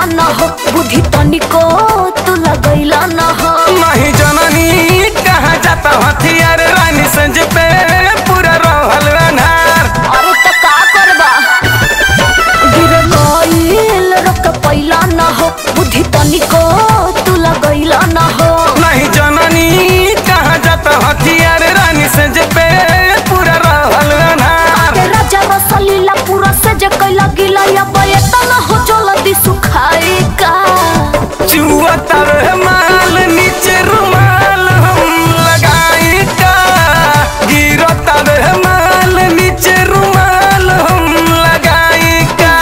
कैला न हो बुद्धि तनिको तू लगैला न हो नहीं जननी कहाँ जाता हथियार रानी संज पे पूरा रहल अनहार अरे त का करबा गिर गइल रक पैला न हो बुद्धि तनिको तू लगैला न हो नहीं जननी कहाँ जाता हथियार रानी संज पे पूरा रहल अनहार के राजा रसलीला पूरा से जे कैला गिला या बयता न हो जल्दी सुखाए का चुआ तर माल नीचे रुमाल हम लगाई का गिरो तर माल नीचे रुमाल हम लगाई का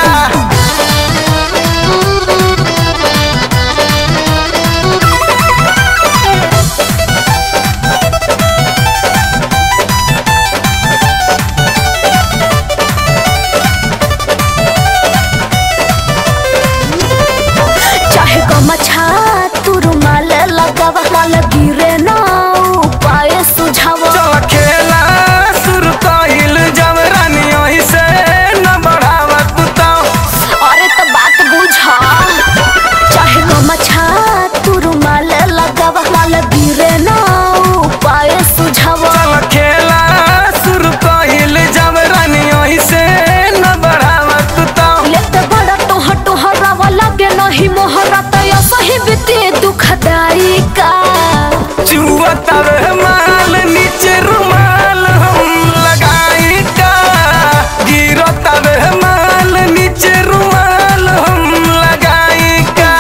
चाहे गमछा तू रुमाल लगावा माल गिरे ना उपाय सुझावा चल खेला शुरू कइल जब रानी ओही से न बढ़ावा कुताओ अरे तो बात बुझा चाहे गमछा तू रुमाल लगावा माल गिरे ना उपाय सुझावा चल खेला शुरू कइल जब रानी ओही से न बढ़ावा कुताओ लेते बड़ा तोह तोहरा वाला के नहीं मोहरा तो या सही बीते दुखदाई का चुआ तर माल नीचे रुमाल हम लगाई का गिरो तर माल नीचे रुमाल हम लगाई का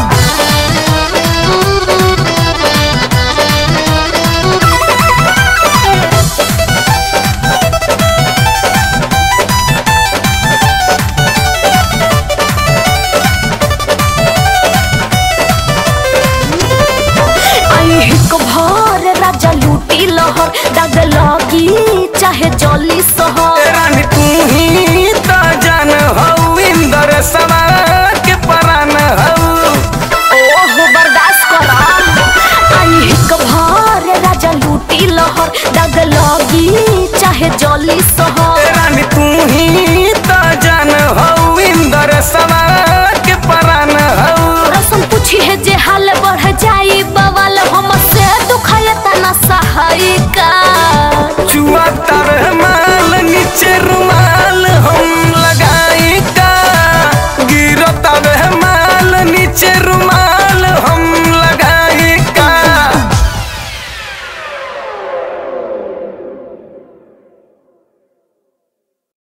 आई हिक भर राजा लूटी लहर दाग लगी चाहे जली सहर रानी तू ही तो जान हऊ इंदर सवा के परान हऊ ओहो बर्दाश्त करा आई हिक भर राजा लूटी लहर दाग लगी चाहे जली सहर रानी तू ही तो जान हऊ इंदर सवा के परान हऊ रसम पूछी है जे हाल बढ़ जाई बवाल हम से दुखाए तना सहाय का